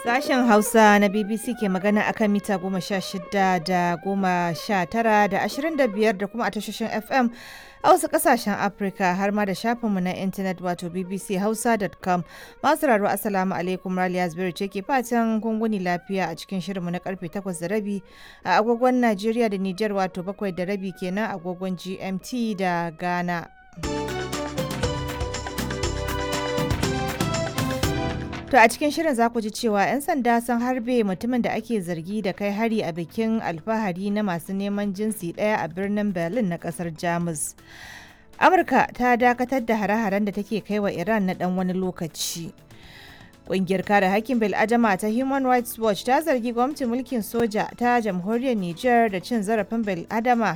Sashen Hausa na BBC ke magana akan mita goma sha shida da goma sha tara da ashirin da biyar da kuma a tashoshin FM a wasu kasashen Afirka har ma da shafinmu na intanet wato bbchausa.com masu raro asalamu alaikum Raliya Zubairu ce ke fatan gunguni lafiya a cikin shirinmu na karfe takwas da rabi a agogon Najeriya da Nijar wato bakwai da rabi kenan agogon GMT da Ghana. To a cikin shirin za ku ji cewa 'yan sanda sun harbe mutumin da ake zargi da kai hari a bikin alfahari na masu neman jinsi ɗaya a birnin Berlin na ƙasar Jamus. Amurka ta dakatar da hare-haren da take kai wa Iran na ɗan wani lokaci. Ƙungiyar kare hakkin bil'adama ta Human Rights Watch ta zargi gwamnatin mulkin soja ta jamhuriyar Nijar da cin zarafin bil'adama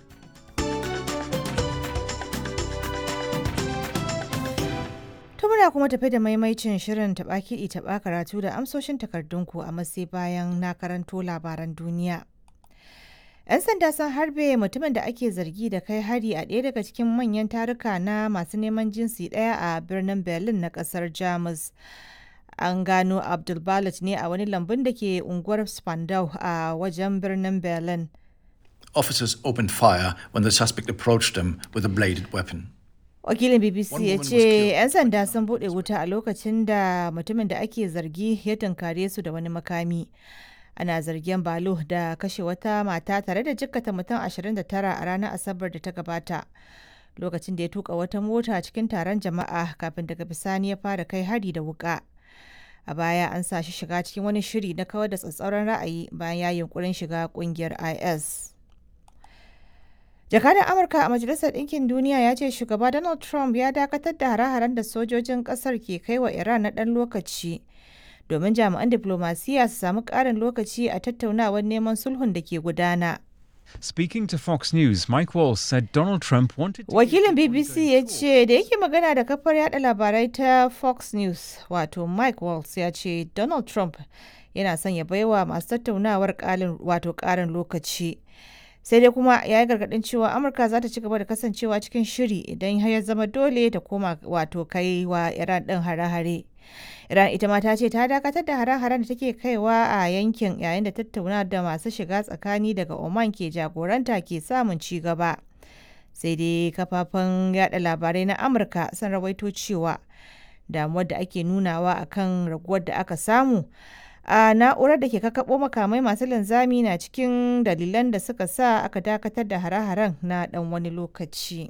To muna kuma tafi da maimaicin shirin taɓa kiɗi taɓa karatu da amsoshin takardunku a matsayi bayan na karanto labaran duniya. 'Yan sanda sun harbe mutumin da ake zargi da kai hari a ɗaya daga cikin manyan taruka na masu neman jinsi ɗaya a birnin Berlin na ƙasar Jamus. An gano Abdul ne a wani lambun da ke unguwar Spandau a wajen birnin Berlin. Officers opened fire when the suspect approached them with a bladed weapon. wakilin bbc ya ce 'yan sanda sun bude wuta a lokacin da mutumin da ake zargi ya tunkare su da wani makami ana zargin balo da kashe wata mata tare da jikkata mutum 29 a ranar asabar da ta gabata lokacin da ya tuka wata mota cikin taron jama'a kafin daga bisani ya fara kai hari da wuka a baya an sa shi shiga cikin wani shiri na kawar da tsatsauran ra'ayi bayan ya yunkurin shiga kungiyar is jakadan amurka a majalisar ɗinkin duniya ya ce shugaba donald trump ya dakatar da hare-haren da sojojin ƙasar ke kai wa iran na ɗan lokaci domin jami'an diplomasiya su samu ƙarin lokaci a tattaunawar neman sulhun da ke gudana Speaking to Fox News, Mike Walls said Donald Trump wanted to. wakilin bbc ya ce da yake magana da kafar yada labarai ta fox news wato mike walls ya ce donald trump yana son ya baiwa masu tattaunawar wato ƙarin lokaci sai dai kuma ya yi gargadin cewa amurka za ta ci gaba da kasancewa cikin shiri idan ya zama dole ta koma wato kai wa iran din hare-hare iran ita ma ta ce ta dakatar da hare-haren da take kaiwa a yankin yayin da tattauna da masu shiga tsakani daga oman ke jagoranta ke samun ci gaba sai dai kafafen yada labarai na amurka sun rawaito cewa damuwar da ake nunawa akan raguwar da aka samu a na'urar da ke kakabo makamai masu linzami na cikin dalilan da suka sa aka dakatar da hare-haren na dan wani lokaci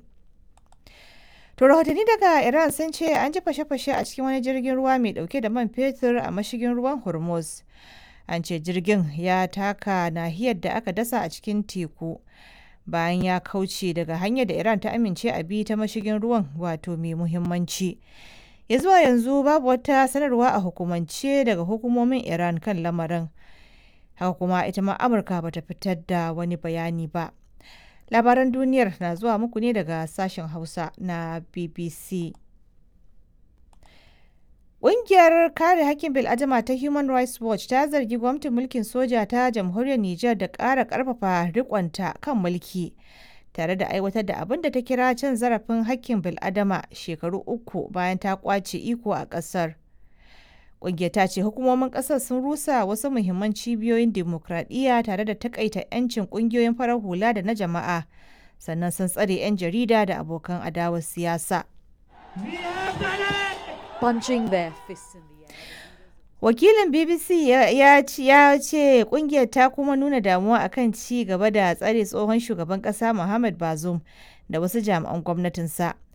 to rahotanni daga iran sun ce an ji fashe-fashe a cikin wani jirgin ruwa mai dauke da man fetur a mashigin ruwan hormuz an ce jirgin ya taka nahiyar da aka dasa a cikin teku bayan ya kauce daga hanyar da iran ta amince a bi ta mashigin ruwan wato mai muhimmanci ya zuwa yanzu babu wata sanarwa a hukumance daga hukumomin iran kan lamarin haka kuma ita ma amurka bata fitar da wani bayani ba labaran duniyar na zuwa muku ne daga sashen hausa na bbc Ƙungiyar kare hakkin bil'adama ta Human Rights Watch ta zargi gwamnatin mulkin soja ta jamhuriyar Nijar da ƙara ƙarfafa riƙonta kan mulki. tare da aiwatar da abin da ta kira cin zarafin hakkin bil'adama shekaru uku bayan ta kwace iko a ƙasar. Ƙungiyar ta ce hukumomin ƙasar sun rusa wasu muhimman cibiyoyin dimokuraɗiyya tare da takaita 'yancin ƙungiyoyin farar hula da na jama'a, sannan sun tsare 'yan jarida da abokan adawar siyasa. Punching their fists in the air. wakilin bbc ya ce kungiyar ta kuma nuna damuwa akan ci gaba da tsare tsohon shugaban kasa muhammad bazoum da wasu jami'an gwamnatinsa